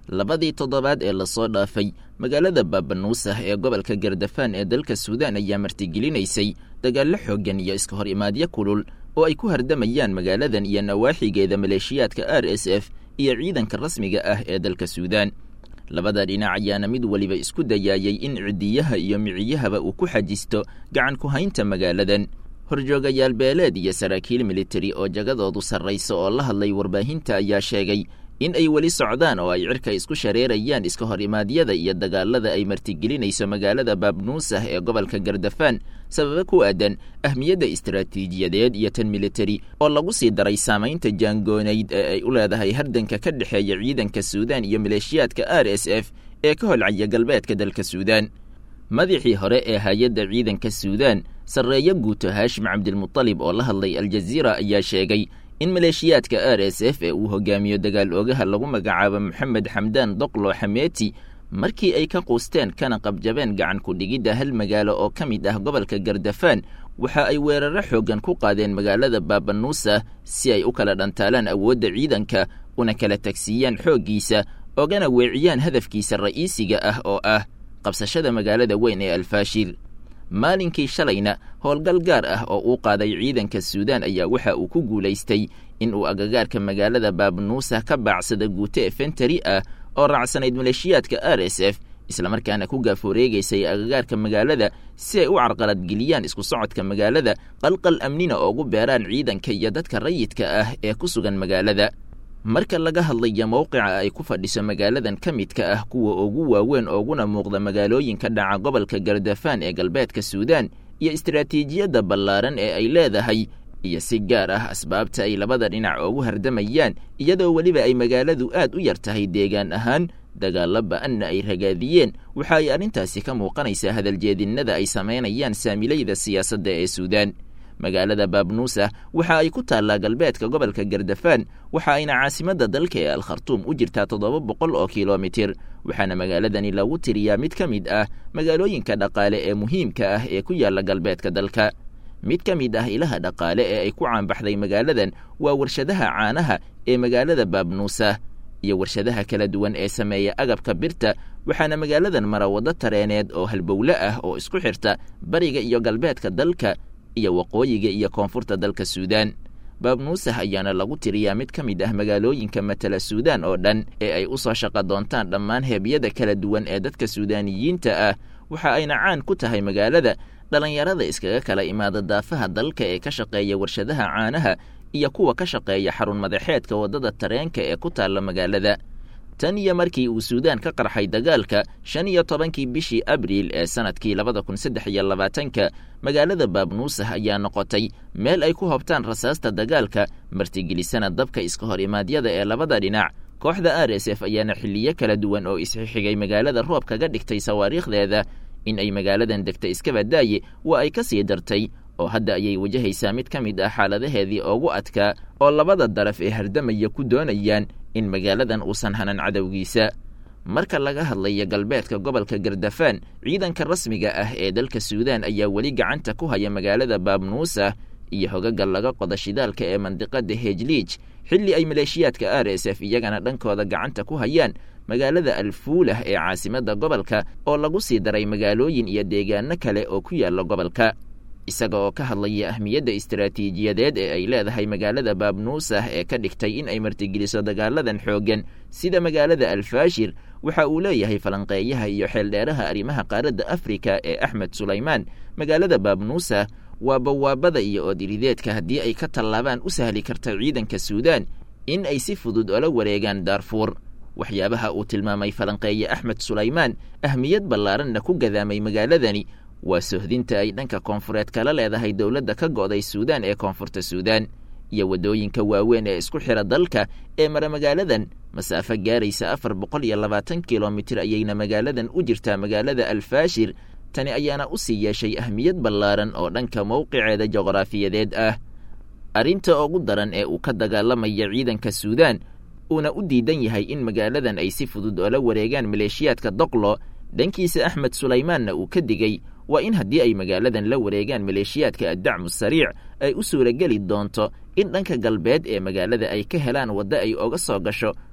labadii toddobaad ee lasoo dhaafay magaalada baabanuusah ee gobolka gardafaan ee dalka suudaan ayaa martigelinaysay dagaallo xooggan iyo iska hor imaadyo kulul oo ay ku hardamayaan magaaladan iyo nawaaxigeeda maleeshiyaadka r s f iyo ciidanka rasmiga ah ee dalka suudaan labada dhinac ayaana mid weliba isku dayaayay in cidiyaha iyo miciyahaba uu ku xajisto gacan ku haynta magaaladan horjoogayaal beeleed iyo saraakiil militari oo jagadoodu sarraysa oo la hadlay warbaahinta ayaa sheegay in ay weli socdaan oo ay cirka isku shareerayaan iska hor imaadyada iyo dagaalada ay martigelinayso magaalada baabnuusah ee gobolka gardafaan sababa ku aadan ahmiyadda istaraatiijiyadeed iyo tan militari oo lagu sii daray saamaynta jaangoonayd ee ay u leedahay hardanka ka dhexeeya ciidanka suudaan iyo maleeshiyaadka r s f ee ka holcaya galbeedka dalka suudaan madaxii hore ee hay-adda ciidanka suudaan sarreeyo guuto haashim cabdilmutalib oo la hadlay aljaziira ayaa sheegay in maleeshiyaadka r s f ee uu hogaamiyo dagaal oogaha lagu magacaabo moxamed xamdaan doqlo xameeti markii ay ka quusteen kana qabjabeen gacan ku-dhigidda hal magaalo oo ka mid ah gobolka gardafaan waxa ay weeraro xooggan ku qaadeen magaalada baabanuusa si ay u kala dhantaalaan awoodda ciidanka una kala tagsiiyaan xooggiisa ogana weeciyaan hadafkiisa ra'iisiga ah oo ah qabsashada magaalada weyn ee alfaashir maalinkii shalayna howlgal gaar ah oo uu qaaday ciidanka suudaan ayaa waxa uu ku guulaystay in uu agagaarka magaalada baabnuusa ka baacsada guute efentari ah oo raacsanayd maleeshiyaadka r s f islamarkaana ku gaafooreegaysay agagaarka magaalada si ay u carqaladgeliyaan isku socodka magaalada qalqal amnina oogu beeraan ciidanka iyo dadka rayidka ah ee ku sugan magaalada marka laga hadlayo mowqica ay ku fadhiso magaaladan ka midka ah kuwa ugu waaweyn ooguna muuqda magaalooyinka dhaca gobolka gardafaan ee galbeedka suudaan iyo istaraatiijiyadda ballaaran ee ay leedahay iyo si gaar ah asbaabta ay labada dhinac oogu hardamayaan iyadoo weliba ay magaaladu aad u yar tahay deegaan ahaan dagaalla ba-anna ay ragaadiyeen waxa ay arrintaasi ka muuqanaysaa hadaljeedinnada ay samaynayaan saamilayda siyaasadda ee suudaan magaalada baabnuusa waxa ay ku taallaa galbeedka gobolka gardafaan waxa ayna caasimadda dalka ee alkhartuum u jirtaa toddoba boqol oo kilomitir waxaana magaaladani lagu tiriyaa mid ka mid ah magaalooyinka dhaqaale ee muhiimka ah ee ku yaalla galbeedka dalka mid ka mid ah ilaha dhaqaale ee ay ku caanbaxday magaaladan waa warshadaha caanaha ee magaalada baabnuusa iyo warshadaha kala duwan ee sameeya agabka birta waxaana magaaladan mara waddo tareeneed oo halbowle ah oo isku xirta bariga iyo galbeedka dalka iyo waqooyiga iyo koonfurta dalka suudaan baabnuusah ayaana lagu tiriyaa mid ka mid ah magaalooyinka matala suudaan oo dhan ee ay u soo shaqo doontaan dhammaan heebyada kala duwan ee dadka suudaaniyiinta ah waxa ayna caan ku tahay magaalada dhallinyarada iskaga kala imaada daafaha dalka ee ka shaqeeya warshadaha caanaha iyo kuwa ka shaqeeya xarun madaxeedka waddada tareenka ee ku taalla magaalada tan iyo markii uu suudaan ka qarxay dagaalka shan iyo tobankii bishii abriil ee sanadkii labada kun saddex iyo labaatanka magaalada baabnuusah ayaa noqotay meel ay ku hobtaan rasaasta dagaalka martigelisana dabka iska hor imaadyada ee labada dhinac kooxda r s f ayaana xilliyo kala duwan oo isxixigay magaalada roob kaga dhigtay sawaariikhdeeda in ay magaaladan degta iskabadaaye waa ay ka sii dartay oo hadda ayay wajahaysaa mid ka mid ah xaaladaheedii ugu adkaa oo labada daraf ee hardamaya ku doonayaan in magaaladan uusan hanan cadowgiisa marka laga hadlayo galbeedka gobolka gardafaan ciidanka rasmiga ah ee dalka suudaan ayaa weli gacanta ku haya magaalada baabnuusa iyo hogaga laga qoda shidaalka ee mandiqada hejliij xilli ay maleeshiyaadka r s f iyagana dhankooda gacanta ku hayaan magaalada alfuulah ee caasimadda gobolka oo lagu sii daray magaalooyin iyo deegaano kale oo ku yaalla gobolka isaga oo ka hadlaya ahmiyadda istaraatiijiyadeed ee ay leedahay magaalada baabnuusah ee ka dhigtay in ay martigeliso dagaaladan xooggan sida magaalada alfaashir waxa uu leeyahay falanqeeyaha iyo xeeldheeraha arrimaha qaaradda afrika ee axmed sulaymaan magaalada baabnuusah waa bawaabada iyo oodirideedka haddii ay ka tallaabaan u sahli karta ciidanka suudaan in ay si fudud ola wareegaan daarfuur waxyaabaha uu tilmaamay falanqeeye axmed sulaymaan ahmiyad ballaaranna ku gadaamay magaaladani waa sohdinta ay dhanka koonfureed kala leedahay dowladda ka go'day suudaan ee koonfurta suudaan iyo waddooyinka waaweyn ee isku xira dalka ee mara magaaladan masaafo gaaraysa afar boqol iyo labaatan kilomitir ayayna magaaladan u jirtaa magaalada alfaashir tani ayaana u sii yeeshay ahmiyad ballaaran oo dhanka mowqiceeda juqraafiyadeed ah arrinta ugu daran ee uu ka dagaalamaya ciidanka suudaan uuna u diidan yahay in magaaladan ay si fudud oola wareegaan maleeshiyaadka doqlo dhankiisa axmed sulaymaanna uu ka digey waa in haddii ay magaaladan la wareegaan maleeshiyaadka addacmu sariic ay u suurageli doonto in dhanka galbeed ee magaalada ay ka helaan waddo ay oga soo gasho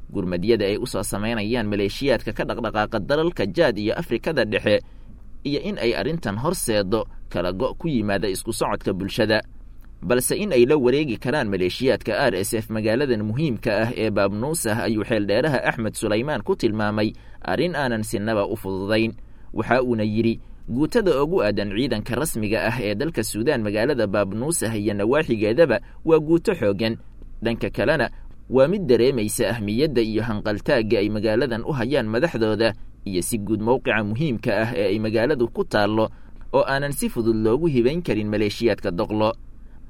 gurmadyada ay u soo samaynayaan maleeshiyaadka ka dhaqdhaqaaqa dalalka jaad iyo afrikada dhexe iyo in ay arrintan horseedo kala go' ku yimaada isku socodka bulshada balse in ay la wareegi karaan maleeshiyaadka r s f magaaladan muhiimka ah ee baabnuusah ayuu xeeldheeraha axmed sulaymaan ku tilmaamay arrin aanan sinaba u fududayn waxa uuna yidhi guutada ugu aadan ciidanka rasmiga ah ee dalka suudaan magaalada baabnuusah iyo nawaaxigeedaba waa guuto xooggan dhanka kalena waa mid dareemaysa ahmiyadda iyo hanqaltaagga ay magaaladan u hayaan madaxdooda iyo si guud mowqica muhiimka ah ee ay magaaladu ku taallo oo aanan si fudud loogu hibayn karin maleeshiyaadka doqlo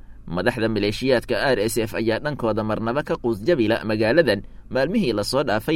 madaxda maleeshiyaadka r s f ayaa dhankooda marnaba ka quusjabila magaaladan maalmihii lasoo dhaafay